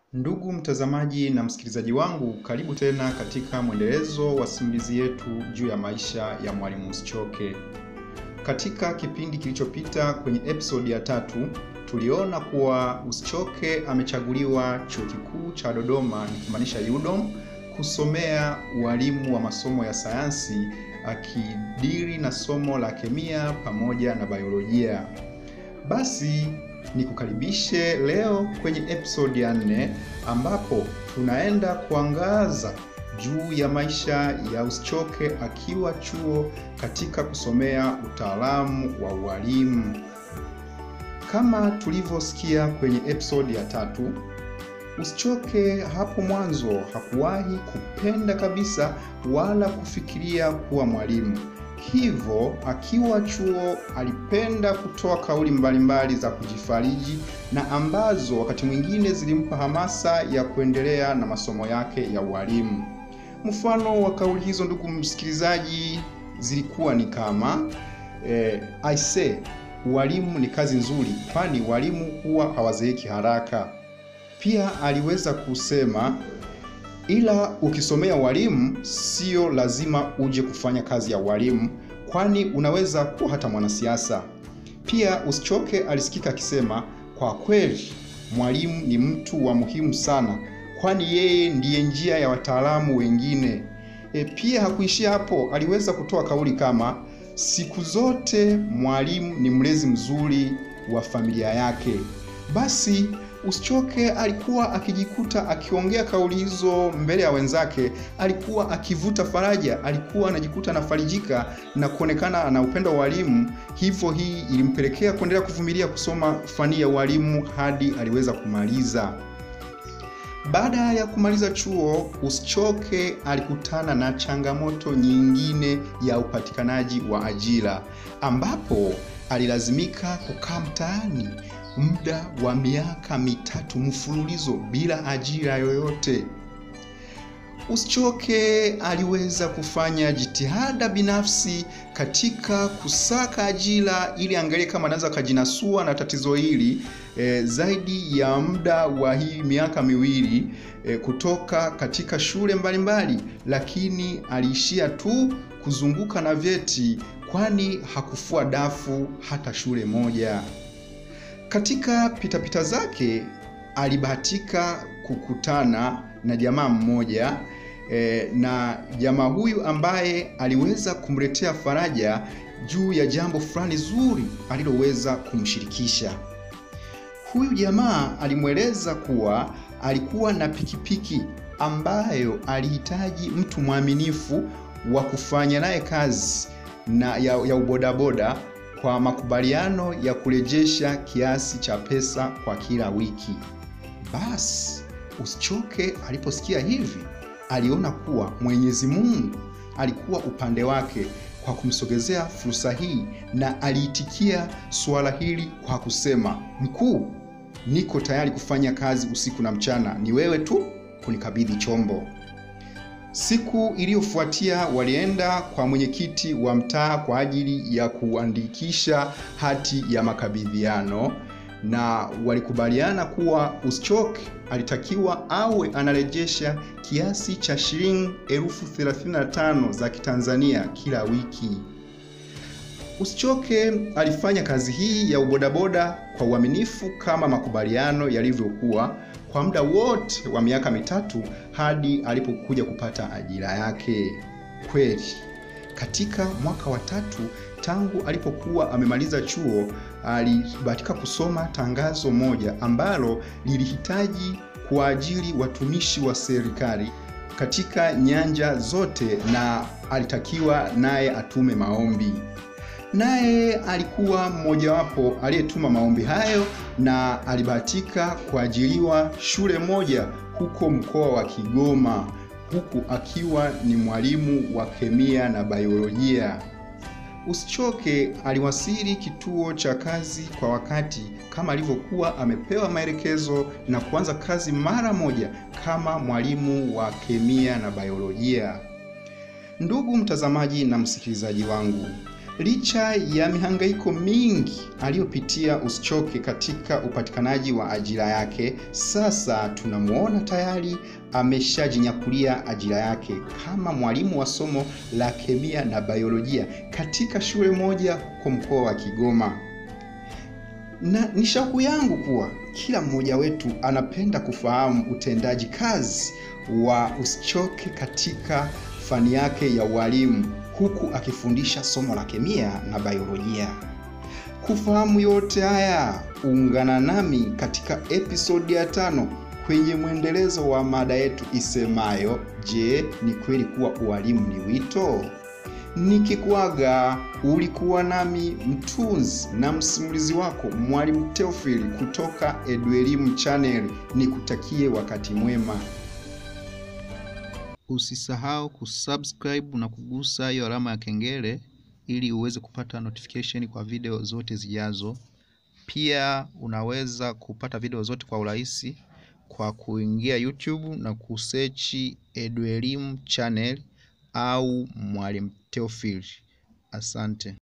Ndugu mtazamaji na msikilizaji wangu, karibu tena katika mwendelezo wa simulizi yetu juu ya maisha ya Mwalimu Usichoke. Katika kipindi kilichopita kwenye episodi ya tatu, tuliona kuwa Usichoke amechaguliwa Chuo Kikuu cha Dodoma, nikimaanisha UDOM, kusomea ualimu wa masomo ya sayansi akidiri na somo la kemia pamoja na biolojia. Basi nikukaribishe leo kwenye episode ya nne ambapo tunaenda kuangaza juu ya maisha ya Usichoke akiwa chuo katika kusomea utaalamu wa ualimu. Kama tulivyosikia kwenye episode ya tatu, Usichoke hapo mwanzo hakuwahi kupenda kabisa wala kufikiria kuwa mwalimu. Hivyo akiwa chuo alipenda kutoa kauli mbalimbali za kujifariji na ambazo wakati mwingine zilimpa hamasa ya kuendelea na masomo yake ya ualimu. Mfano wa kauli hizo, ndugu msikilizaji, zilikuwa ni kama eh, I say ualimu ni kazi nzuri, kwani walimu huwa hawazeeki haraka. Pia aliweza kusema ila ukisomea ualimu sio lazima uje kufanya kazi ya ualimu, kwani unaweza kuwa hata mwanasiasa. Pia Usichoke alisikika akisema, kwa kweli mwalimu ni mtu wa muhimu sana, kwani yeye ndiye njia ya wataalamu wengine. E, pia hakuishia hapo, aliweza kutoa kauli kama siku zote mwalimu ni mlezi mzuri wa familia yake. Basi Usichoke alikuwa akijikuta akiongea kauli hizo mbele ya wenzake, alikuwa akivuta faraja, alikuwa anajikuta anafarijika na kuonekana na upendo wa walimu. Hivyo hii ilimpelekea kuendelea kuvumilia kusoma fani ya ualimu hadi aliweza kumaliza. Baada ya kumaliza chuo, Usichoke alikutana na changamoto nyingine ya upatikanaji wa ajira, ambapo alilazimika kukaa mtaani muda wa miaka mitatu mfululizo bila ajira yoyote. Usichoke aliweza kufanya jitihada binafsi katika kusaka ajira ili angalie kama anaweza akajinasua na tatizo hili e, zaidi ya muda wa hii miaka miwili e, kutoka katika shule mbalimbali mbali, lakini aliishia tu kuzunguka na vyeti, kwani hakufua dafu hata shule moja. Katika pitapita zake alibahatika kukutana na jamaa mmoja e, na jamaa huyu ambaye aliweza kumletea faraja juu ya jambo fulani zuri aliloweza kumshirikisha. Huyu jamaa alimweleza kuwa alikuwa na pikipiki ambayo alihitaji mtu mwaminifu wa kufanya naye kazi na ya, ya ubodaboda kwa makubaliano ya kurejesha kiasi cha pesa kwa kila wiki. Basi Usichoke aliposikia hivi, aliona kuwa Mwenyezi Mungu alikuwa upande wake kwa kumsogezea fursa hii, na aliitikia suala hili kwa kusema, mkuu, niko tayari kufanya kazi usiku na mchana, ni wewe tu kunikabidhi chombo. Siku iliyofuatia walienda kwa mwenyekiti wa mtaa kwa ajili ya kuandikisha hati ya makabidhiano, na walikubaliana kuwa Usichoke alitakiwa awe anarejesha kiasi cha shilingi elfu thelathini na tano za Kitanzania kila wiki. Usichoke alifanya kazi hii ya ubodaboda kwa uaminifu kama makubaliano yalivyokuwa kwa muda wote wa miaka mitatu hadi alipokuja kupata ajira yake. Kweli, katika mwaka wa tatu tangu alipokuwa amemaliza chuo, alibahatika kusoma tangazo moja ambalo lilihitaji kuajiri watumishi wa serikali katika nyanja zote, na alitakiwa naye atume maombi naye alikuwa mmojawapo aliyetuma maombi hayo na alibahatika kuajiriwa shule moja huko mkoa wa Kigoma, huku akiwa ni mwalimu wa kemia na biolojia. Usichoke aliwasili kituo cha kazi kwa wakati kama alivyokuwa amepewa maelekezo na kuanza kazi mara moja kama mwalimu wa kemia na biolojia. Ndugu mtazamaji na msikilizaji wangu, Licha ya mihangaiko mingi aliyopitia Usichoke katika upatikanaji wa ajira yake, sasa tunamwona tayari ameshajinyakulia ajira yake kama mwalimu wa somo la kemia na biolojia katika shule moja huko mkoa wa Kigoma. Na ni shauku yangu kuwa kila mmoja wetu anapenda kufahamu utendaji kazi wa Usichoke katika fani yake ya ualimu huku akifundisha somo la kemia na biolojia. Kufahamu yote haya, ungana nami katika episodi ya tano kwenye mwendelezo wa mada yetu isemayo, je, ni kweli kuwa ualimu ni wito? Nikikuaga, ulikuwa nami mtunzi na msimulizi wako Mwalimu Theophil kutoka Eduelimu Channel. Nikutakie wakati mwema. Usisahau kusubscribe na kugusa hiyo alama ya kengele ili uweze kupata notification kwa video zote zijazo. Pia unaweza kupata video zote kwa urahisi kwa kuingia YouTube na kusearch Eduelimu Channel au Mwalimu Theophil. Asante.